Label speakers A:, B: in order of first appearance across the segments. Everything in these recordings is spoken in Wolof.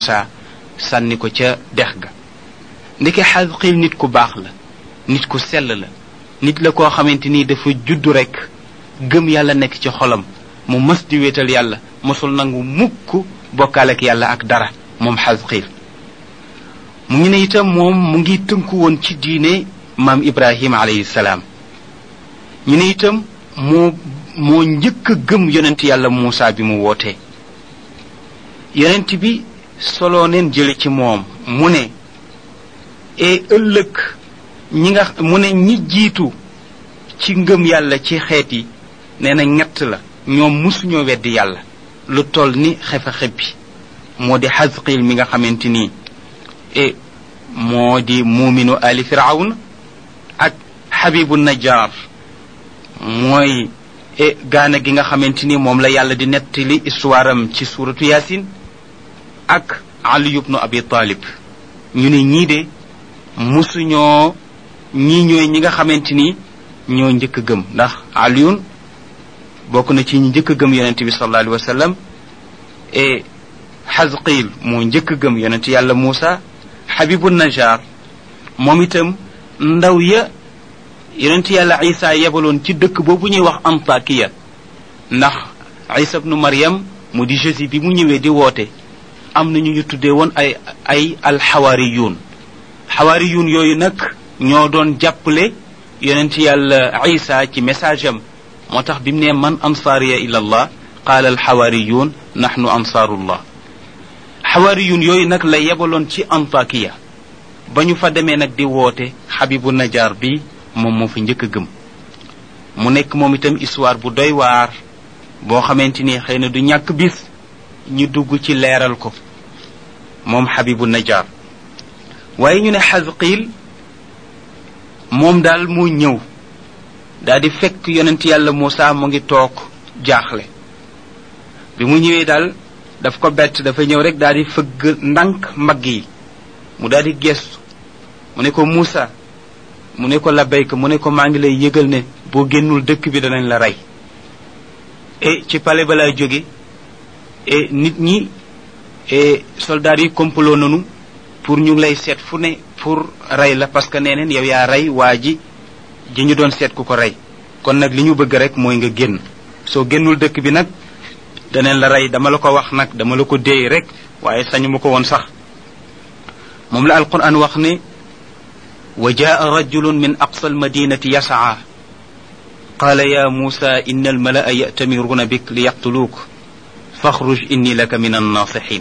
A: Muusa sànni ko ca dex ga ndeke xasqiil nit ku baax la nit ku sell la nit la koo xamante ni dafa juddu rekk gëm yàlla nekk ci xolam mu mës di wéetal yàlla mosul nangu mukk bokkaale ak yàlla ak dara moom xasqiil mu ngi ne itam moom mu ngi tënku woon ci diine maam ibrahima alayhi salaam ñu ne itam moo moo njëkk a gëm yonent yàlla muusa bi mu wootee yonent bi soloo neen jële ci moom mu ne e ëllëg ñi nga mu ne ñi jiitu ci ngëm yàlla ci xeet yi nee na ñett la ñoom musuñoo weddi yàlla lu toll ni xefa xebbi moo di xasqiil mi nga xamante nii e moo di muuminu ali firawn ak xabibu najjar mooy e gaana gi nga xamante ni moom la yàlla di nettali histoire am ci suuratu yaasin ak ali ibnu abi talib ñu ne ñii de musuñoo ñii ñooy ñi nga xamante ni ñoo njëkk a gëm ndax aliyun bokk na ci ñi njëkk a gëm yonente bi sallallahu alayhi wa sallam e xasqiil moo njëkk a gëm yonente yàlla muusa xabibu najar moom itam ndaw ya yonent yàlla isa yebaloon ci dëkk boobu ñuy wax antakiya ndax isa bnu maryam mu di jésus bi mu ñëwee di woote am na ñu ñu tuddee woon ay ay alxawaariyuun xawaariyuun yooyu nag ñoo doon jàppale yonent yàlla isa ci message am moo tax bi mu ne man ansaariya ila allah qaala alxawaariyuun naxnu ansaarullah xawaariyuun yooyu nag la yebaloon ci antakiya ba ñu fa demee nag di woote xabibu najaar bi moom moo fi njëkk a gëm mu nekk moom itam histoire bu doy waar boo xamante ni xëy na du ñàkk bis ñu dugg ci leeral ko moom xabibu najaar waaye ñu ne xasqiil moom daal moo ñëw daal di fekk yonent yàlla Muusa mu ngi toog jaaxle bi mu ñëwee daal daf ko bett dafa ñëw rek daal di fëgg ndànk mbagg yi mu daal di gestu mu ne ko Muusa mu ne ko labbayka mu ne ko maa ngi lay yëgal ne boo génnul dëkk bi danañ la rey e ci pale ba lay jóge e nit ñi e soldats yi complot nanu pour ñu ngi lay seet fu ne pour rey la parce que nee neen yow yaa rey waa ji ji ñu doon seet ku ko rey kon nag li ñu bëgg rek mooy nga génn soo génnul dëkk bi nag danañ la rey dama la ko wax nag dama la ko déey rek waaye sañu ma ko woon sax moom la alquran wax ne wa jaa rajulun min aqsa almadinati yasaa qaala ya muusa inna almalaa ya'tamiruuna bik li yaqtuluuk faxruj inni laka min annaasixin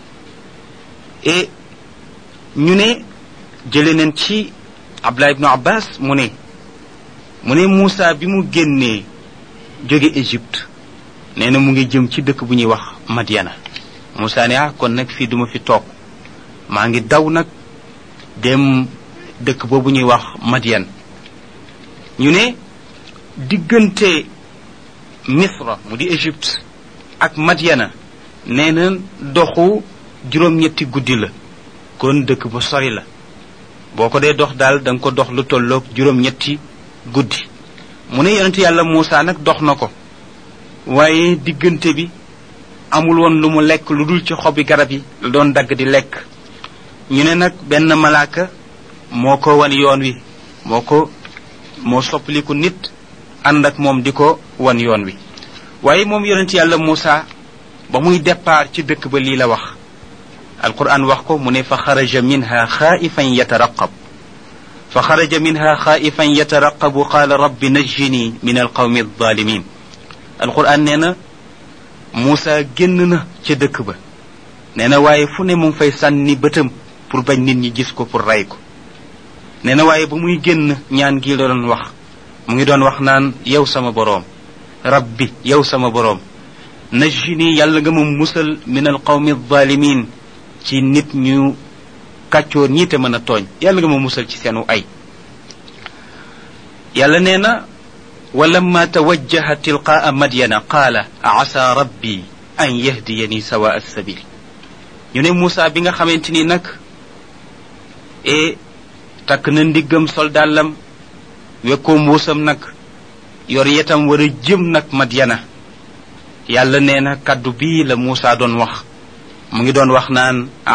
A: et ñu ne jële nañ ci abdullah ibnu abbas mu ne mu ne muusa bi mu génnee jóge égypte nee na mu ngi jëm ci dëkk bu ñuy wax madiana muusa ne ah kon nag fii duma fi toog maa ngi daw nag dem dëkk boobu ñuy wax madian ñu ne diggante misra mu di égypte ak madiana nee na doxu juróom-ñetti guddi la kon dëkk bu sori la boo ko dee dox daal da nga ko dox lu tolloog juróom-ñetti guddi mu ne yonent yàlla Muusa nag dox na ko waaye diggante bi amul woon lu mu lekk lu dul ci xobi garab yi la doon dagg di lekk ñu ne nag benn malaaka moo ko wan yoon wi moo ko moo soppaliku nit ànd ak moom di ko wan yoon wi waaye moom yonent yàlla Muusa ba muy départ ci dëkk ba lii la wax alquran wax ko mu ne fa xaraja minha xaaifan yataraqab fa xaraja minha xaaifan yataraqabu qaala rabbi najjini min alqawmi alzalimin alquran nee na Muusa génn na ca dëkk ba nee na waaye fu ne mu ngi fay sànni bëtam pour bañ nit ñi gis ko pour rey ko nee na waaye ba muy génn ñaan gi la doon wax mu ngi doon wax naan yow sama boroom rabbi yow sama boroom najjini yàlla nga ma musal min alqawmi alzalimin ci nit ñu kàccoor ñi te mën a tooñ yàlla nga ma musal ci seenu ay yàlla nee na walamma tawajjaha tilqaa madyana qaala asa rabbi an yahdiyani sawa alsabil ñu ne Moussa bi nga xamante ni nag e takk na ndiggam soldaalam wekkoo mbuusam nag yor yetam war a jëm nag madyana yàlla nee na kaddu bii la Moussa doon wax mu ngi doon wax naan